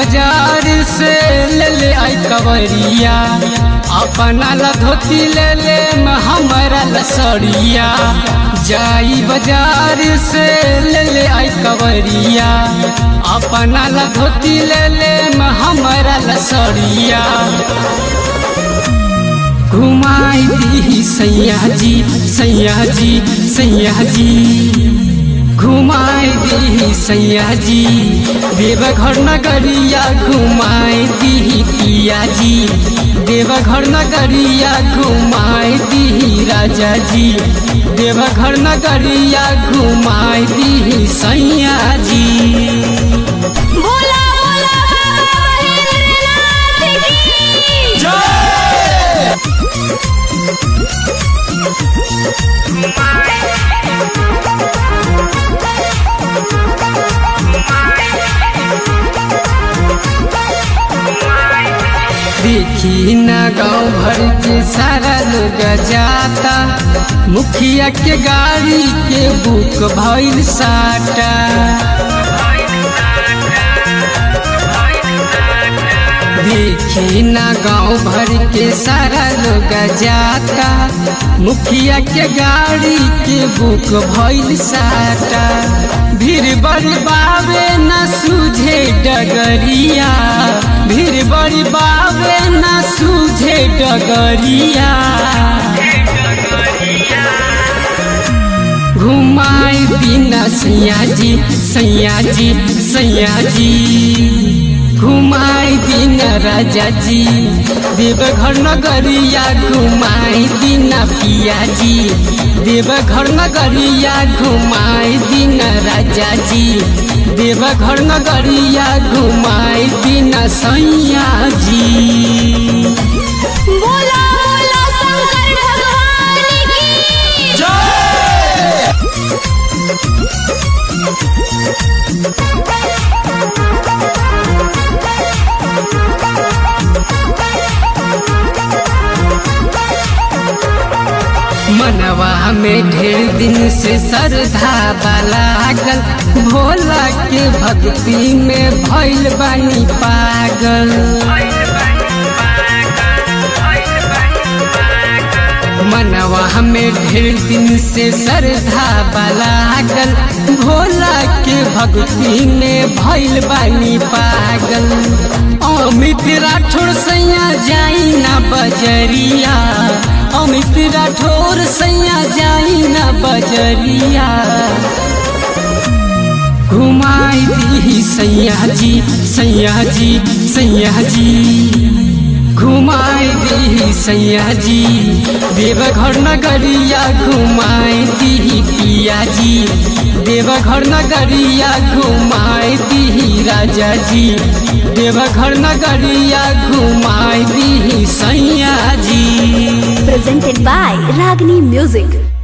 बाजार से ले ले आई कवरिया अपना ला धोती ले ले म हमारा ला सड़िया जाई बाजार से ले ले आई कवरिया अपना ला धोती ले ले म हमारा ला सड़िया घुमाई दी सैया जी सैया जी सैया जी घुमाई दी सैया जी देवघर नगरिया घुमाई दी पिया जी देवघर नगरिया घुमाई दी राजा जी देवघर नगरिया घुमाई दी सैया जी भोला भोला बाबा महेंद्रनाथ की देखी न गाँव भर के सारा लोग जाता मुखिया के गाड़ी के बुक भइल साटा देखी न गाँव भर के सारा लोग जाता मुखिया के गाड़ी के बुक भइल साटा भीड़ बड़ी बाबे न सूझे डगरिया भीड़ बड़ी बाबे न सूझे डगरिया घुमाई बिना सैया जी सैया जी सैया जी घुमाई दिन राजा जी देवघर नगरिया घुमाई दिन पिया जी देवघर नगरिया घुमाई दिन राजा जी देवघर नगरिया घुमाई दिन सैया जी भोला भोला शंकर भगवान की मनवा में ढेर दिन से श्रद्धा लागल भोला के भक्ति में भइल बानी पागल मनवा में ढेर दिन से श्रद्धा लागल भोला के भक्ति में भइल बानी पागल अमित राठौर सैया जाई ना बजरिया अमित राठौर सैया जाई ना बजरिया घुमाई दी सैया जी सैया जी सैया जी घुमाई दी सैया जी देवघर नगरिया घुमाई दी पिया जी देवघर नगरिया घुमाई दी राजा जी देवघर नगरिया घुमाई दी सैया जी presented by Ragini Music.